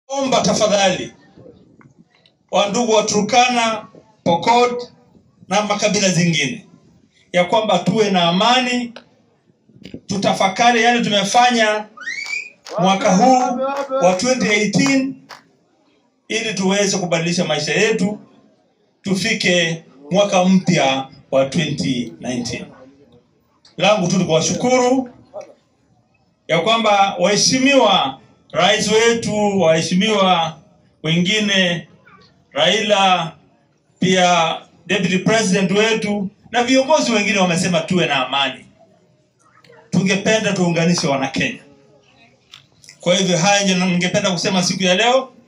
Omba tafadhali wandugu wa Turkana, Pokot na makabila zingine ya kwamba tuwe na amani, tutafakari yale tumefanya mwaka huu wa 2018 ili tuweze kubadilisha maisha yetu tufike mwaka mpya wa 2019. Langu tu ni kuwashukuru ya kwamba waheshimiwa rais wetu, waheshimiwa wengine, Raila, pia deputy president wetu na viongozi wengine wamesema tuwe na amani. Tungependa tuunganishe Wanakenya. Kwa hivyo haya ndio ningependa kusema siku ya leo.